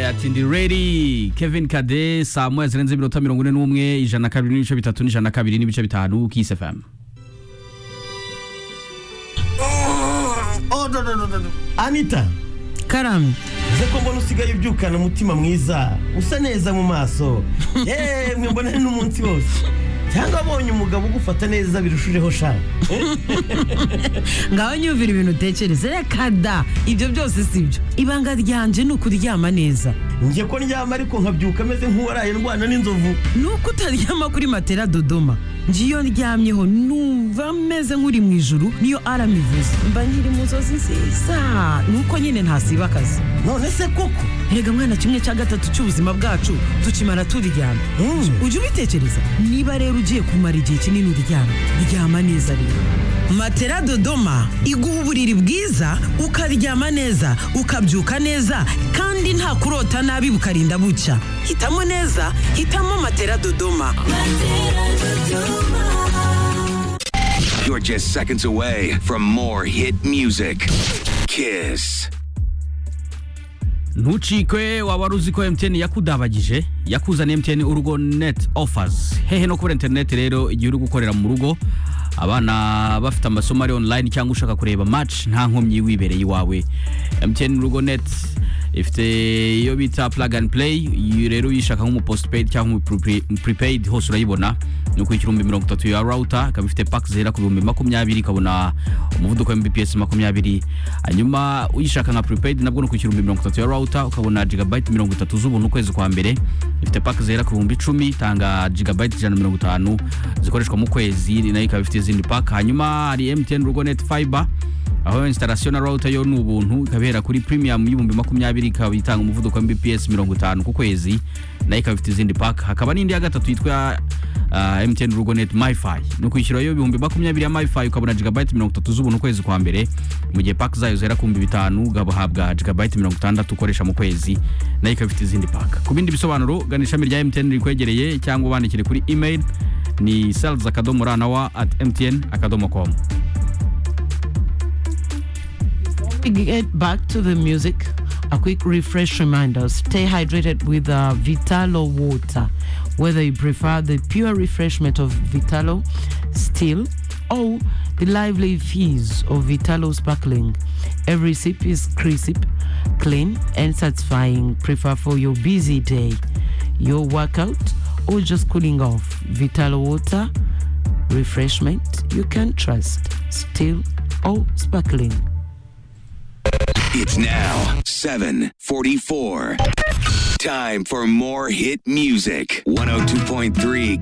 ati ndi ready Kevin Kade saa moya zirenze iminota mirongo ine n'umwe ijana na kabiri n'ibice bitatu n'ijana na kabiri n'ibice bitanu kisi FM Oh, no, no, no, no, no. anita karame uze ko mbona usigaye ubyukana umutima mwiza usa neza mu maso yemwe mbona n'umunsi wose cyangwa abonye umugabo ugufata neza birushijeho sha ngaho nyumvira ibintu utekereza reka da ibyo byose si byo ibanga ryanje ni ukuryama neza njye ko ndyama ariko nkabyuka ameze nk'uwaraye ndwana n'inzovu ni uko utaryama kuri matera dodoma njye iyo ndyamyeho numva meze nk'uri mu ijuru niyo arama ivuze mba nkiri mu nzozi nziza ni uko nyine ntasiba akazi none se koko erega mwana kimwe cya gatatu cy'ubuzima bwacu tukimara turyama Mm. ujye ubitekereza niba rero ugiye kumara igihe kinini uryama ryama neza rero matera dodoma iguha uburiri bwiza ukaryama neza ukabyuka neza kandi nta kurota nabi bukarinda bucya hitamo neza hitamo matera dodoma You're just seconds away from more hit music. Kiss. ntucikwe waba wari uzi ko MTN yakudabagije yakuzaniye MTN urugo net offers hehe no kubura internet rero igihe uri gukorera mu rugo abana bafite amasomo ari online cyangwa ushaka kureba match nta nkomyi wibereye iwawe MTN urugo net ifite iyo bita plug and play iyo rero uyishaka nk'umu postpaid cyangwa umu pre- prepaid hose urayibona ni ukwishyura ibihumbi mirongo itatu ya router ikaba ifite pack zihera ku bihumbi makumyabiri ikabona umuvuduko wa mbps makumyabiri hanyuma uyishaka nka prepaid nabwo ni ukwishyura ibihumbi mirongo itatu ya router ukabona gigabyte mirongo itatu z'ubuntu ukwezi kwa mbere ifite pack zihera ku bihumbi icumi itanga gigabyte ijana na mirongo itanu zikoreshwa mu kwezi nayo ikaba ifite izindi pack hanyuma hari mtn rugo net fiber aho installation na router yo ni ubuntu ikaba ihera kuri premium y'ibihumbi makumyabiri ikaba itanga umuvuduko wa mbps mirongo itanu ku kwezi nayo ikaba ifite izindi pack hakaba n'indi ya gatatu yitwa uh, mtn rugonet myfi ni ukwishyurayo ibihumbi makumyabiri ya myfi ukabona gigabyte mirongo itatu z'ubuntu ukwezi kwa mbere mu gihe pack zayo zihera ku bihumbi bitanu ugahabwa gigabyte mirongo itandatu ukoresha mu kwezi nayo ikaba ifite izindi pack ku bindi bisobanuro gana ishami rya mtn rikwegereye cyangwa ubandikire kuri email ni sales akadomo ranawa at mtn akadomo com we get back to the music, a quick refresh reminder stay hydrated with uh, Vitalo water, whether you prefer the pure refreshment of Vitalo still or the lively fizz of Vitalo sparkling. Every sip is crisp, clean, and satisfying. Prefer for your busy day, your workout, or just cooling off. Vitalo water refreshment you can trust, still or sparkling. It's now 744. Time for more hit music. 102.3